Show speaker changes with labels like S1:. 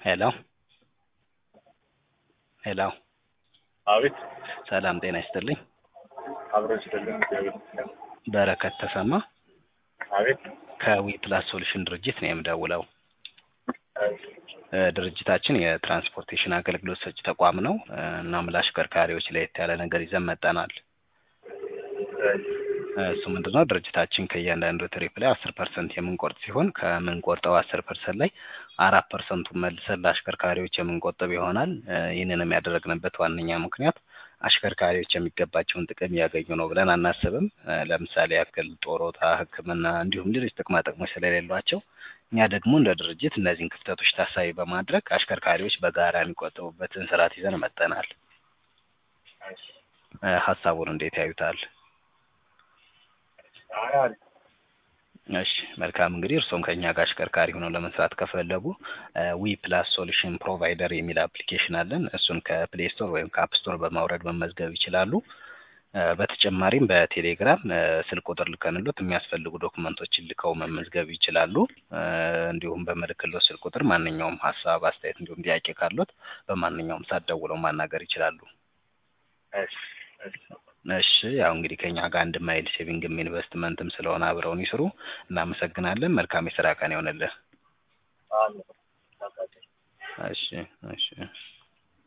S1: ሄሎ ሄሎ
S2: አቤት
S1: ሰላም ጤና ይስጥልኝ።
S2: አብረን ስለለን
S1: በረከት ተሰማ
S2: አቤት
S1: ከዊ ፕላስ ሶሉሽን ድርጅት ነው የምደውለው። እ ድርጅታችን የትራንስፖርቴሽን አገልግሎት ሰጪ ተቋም ነው። እ እናም ለአሽከርካሪዎች ለየት ያለ ነገር ይዘን መጠናል። እ እሱ ምንድነው ድርጅታችን ከእያንዳንዱ ትሪፕ ላይ አስር ፐርሰንት የምንቆርጥ ሲሆን ከምንቆርጠው አስር ፐርሰንት ላይ አራት ፐርሰንቱን መልሰን ለአሽከርካሪዎች የምንቆጥብ ይሆናል። እ ይህንንም ያደረግንበት ዋነኛ ምክንያት አሽከርካሪዎች የሚገባቸውን ጥቅም እያገኙ ነው ብለን አናስብም። እ ለምሳሌ ያክል ጡረታ፣ ሕክምና እንዲሁም ሌሎች ጥቅማ ጥቅሞች ስለሌሏቸው እኛ ደግሞ እንደ ድርጅት እነዚህን ክፍተቶች ታሳቢ በማድረግ አሽከርካሪዎች በጋራ የሚቆጥቡበትን ስርዓት ይዘን መጠናል። እ ሀሳቡን እንዴት ያዩታል? እሺ መልካም እንግዲህ እርስዎም ከእኛ ጋር አሽከርካሪ ሆነው ለመስራት ከፈለጉ ዊ ፕላስ ሶሉሽን ፕሮቫይደር የሚል አፕሊኬሽን አለን። እሱን ከፕሌይ ስቶር ወይም ከአፕ ስቶር በማውረድ መመዝገብ ይችላሉ። እ በተጨማሪም በቴሌግራም እ ስልክ ቁጥር ልከንሎት የሚያስፈልጉ ዶክመንቶችን ልከው መመዝገብ ይችላሉ። እ እንዲሁም በምልክሎት ስልክ ቁጥር ማንኛውም ሀሳብ፣ አስተያየት እንዲሁም ጥያቄ ካሎት በማንኛውም ሰዓት ደውለው ማናገር ይችላሉ። እሺ ያው እንግዲህ ከኛ ጋር አንድ ማይል ሴቪንግም ኢንቨስትመንትም ስለሆነ አብረውን ይስሩ። እናመሰግናለን። መልካም የስራ ቀን ይሆንልህ። እሺ እሺ